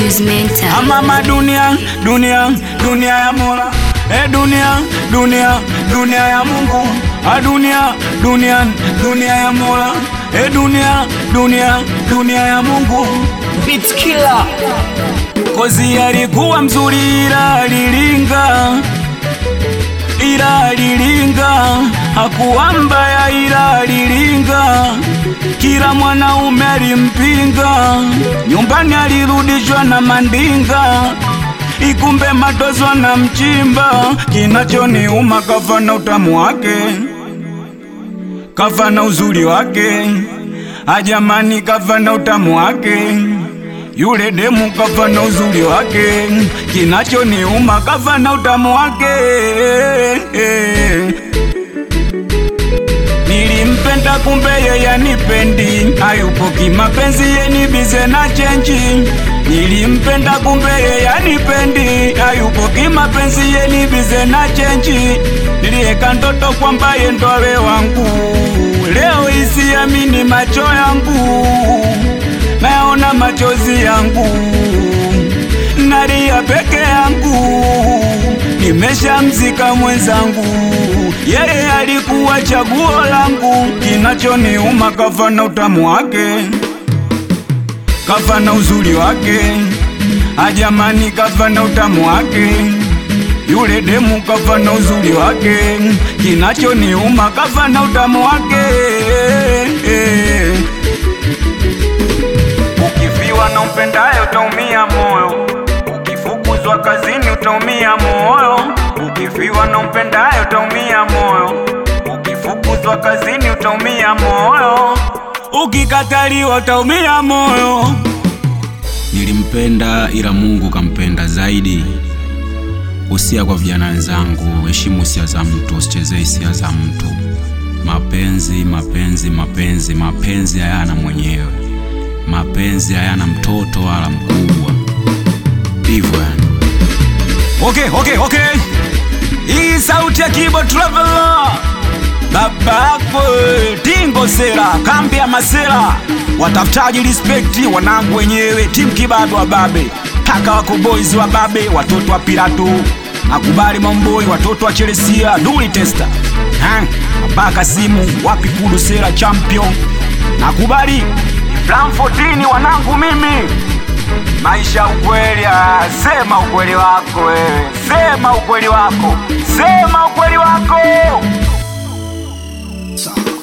Juice Mental. Amama dunia, dunia, dunia ya Mola. E dunia, dunia, dunia ya Mungu. A dunia, dunia, dunia ya Mola. E dunia, dunia, dunia ya Mungu. Beat killer. Kozi alikuwa mzuri ila alilinga ila alilinga, hakuwa mbaya ila alilinga, kila mwanaume alimpinga, nyumbani alirudishwa na mandinga, ikumbe matozwa na mchimba, kinachoniuma kafa na utamu wake, kafa na uzuri wake, ajamani kafa na utamu wake yule demu kafa na uzuri wake, kinachoniuma kafa na utamu wake. Nilimpenda kumbe yeye anipendi, hayupo kimapenzi, yeni bize na chenji. Nilimpenda kumbe yeye anipendi, hayupo kimapenzi, yeni bize na chenji. Nilieka ndoto kwamba ye ndo awe wangu, leo isiamini macho yangu naona machozi yangu, nalia peke yangu, nimeshamzika mwenzangu, yeye alikuwa chaguo langu. Kinachoniuma kafa na utamu wake, kafa na uzuri wake, ajamani, kafa na utamu wake yule demu kafa na uzuri wake, kinachoniuma kafa na utamu wake. Ukifiwa na umpendaye utaumia moyo, ukifukuzwa kazini utaumia moyo. Ukifiwa na umpendaye utaumia moyo, ukifukuzwa kazini utaumia moyo, ukikataliwa utaumia moyo. Nilimpenda ila Mungu kampenda zaidi. Usia kwa vijana wenzangu, heshimu hisia za mtu, usichezee hisia za mtu. Mapenzi, mapenzi, mapenzi, mapenzi hayana mwenyewe. Mapenzi hayana mtoto wala mkubwa, hivyo yani. Okay, okay, okay. Hii sauti ya Kibo Traveler. Babako Tingo Sera, kambi ya Masera, watafutaji respect, wanangu wenyewe, timu Kibado wa Babe, kaka wako boys wa Babe, watoto wa Pirato, nakubali Mamboi, watoto wa Chelsea, Duli Testa, ha, Mabaka Simu, wapi Kudu Sera champion, nakubali Plan 14 wanangu mimi maisha ukweli, ah, sema ukweli wako wewe, sema ukweli wako, sema ukweli wako. Sawa.